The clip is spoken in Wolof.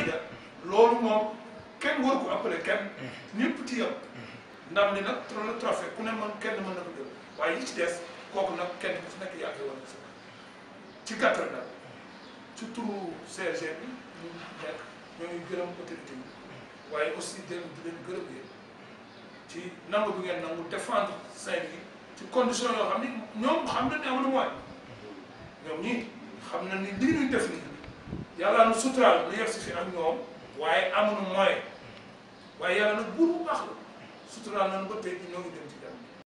Fayda loolu moom kenn waru ko appelé kenn ñëpp ci yam ndam li nag trop le trophée ku ne mën kenn mën na ko jël waaye yi ci des kooku nag kenn ku ci nekk yaa ngi war a ci gàttal nag ci turu CRG bi ñu nekk ñoo ngi gërëm autorité yi waaye aussi di leen di leen gërëm yéen ci nangu bi ngeen nangu défendre Saint-Louis ci condition yoo xam ni ñoom xam nañ ne amuñu moyen ñoom ñii xam na ni lii ñuy def nii yàlla nu suturaal lu yegg si fi ak ñoom waaye amuñu moyen waaye yàlla nag buur bu baax la suturaal nañu ba tey ñoo ngi dem ci jàmm